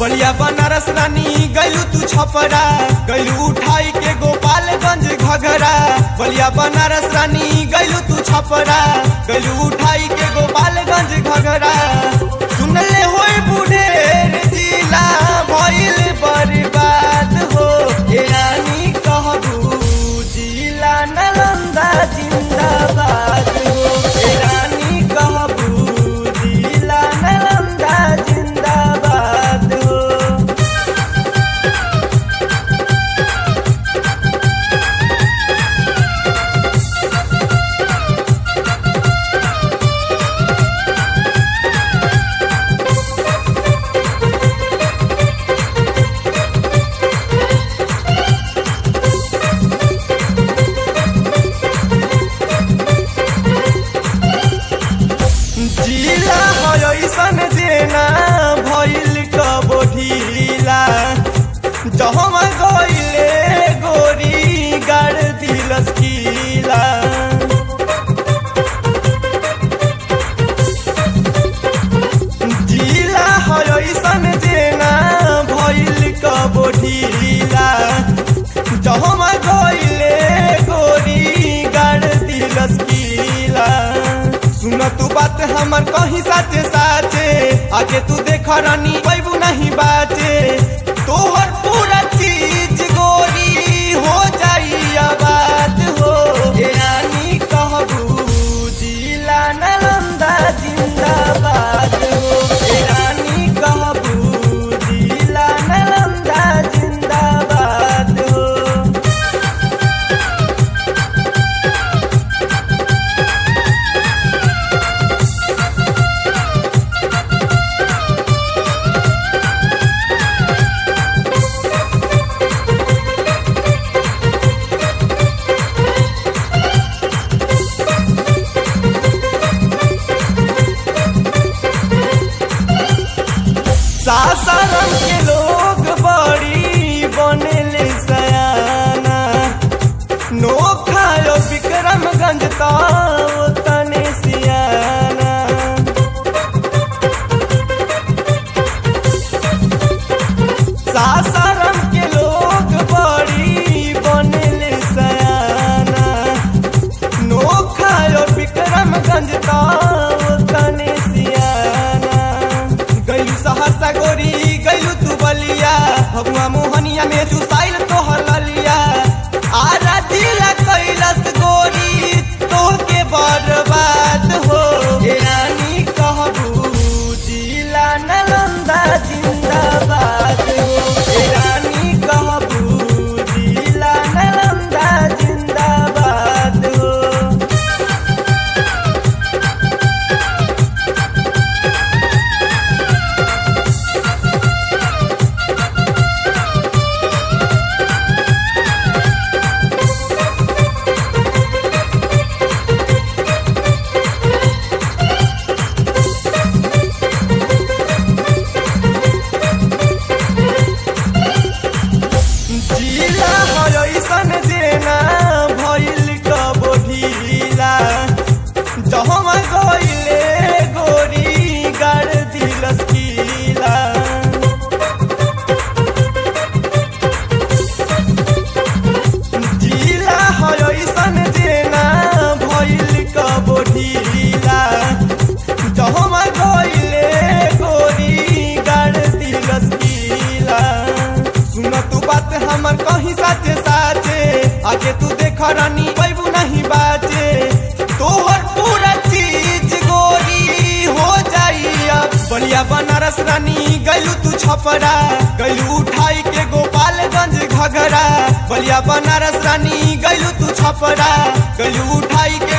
बलिया बनारस रानी गैलू तू छपरा गैलू उठाई के गोपालगंज घघरा बलिया बनारस रानी गैलू तू छपरा गैलू उठाई के गोपालगंज घघरा सुनले होई बुढ़ेर जिला भइल बर्बाद हो ए रानी कहबू जिला नालंदा जिंदाबाद हो ए रानी कहबू जिला नालंदा जिंदाबाद हो जिला ऐसन जेना भइल कबो ढीला जहमा गइले गोरी गाड़ दिलस कीला जिला ऐसन जेना भइल कबो ढीला जहमा गइले गोरी गाड़ दिलस कीला सुन तू बात हमर कहीं साचे साचे आगे तू देख रानी पैबू नहीं बाचे तोहर पूरा चीज गोरी हो जाई आबाद हो ए रानी कहबू जिला नालंदा जिंदाबाद हो ए रानी कहबू जिला नालंदा जिंदाबाद हो सासाराम के लोग बड़ी बनेले सयाना नोखा यो विक्रमगंज ताओ तने सियाना सासाराम के लोग बड़ी बनेले सयाना नोखा यो विक्रमगंज ताओ तने सियाना गैलू सहरसा गोरी गैलू तू बलिया भगवा मोहनिया में चुसाइल तोहर ललिया आरा दिला कैलस गोरी तोहके बर्बाद हो ए रानी कहबू जिला नालंदा जिंदाबाद हो ए रानी कहबू जिला नालंदा जिंदाबाद हो जिला ऐसन जेना भइल कबो ढीला जहमा गइले गोरी गाड़ दिलस कीला जिला ऐसन जेना भइल कबो ढीला जहमा गइले गोरी गाड़ दिलस कीला सुन तू बात हमर कहीं साचे साचे आगे तू देख रानी पैबू नहीं बाचे तोहर पूरा चीज गोरी हो जाई अब बलिया बनारस रानी गैलू तू छपरा गैलू उठाई के गोपालगंज घघरा बलिया बनारस रानी गैलू तू छपरा गैलू उठाई के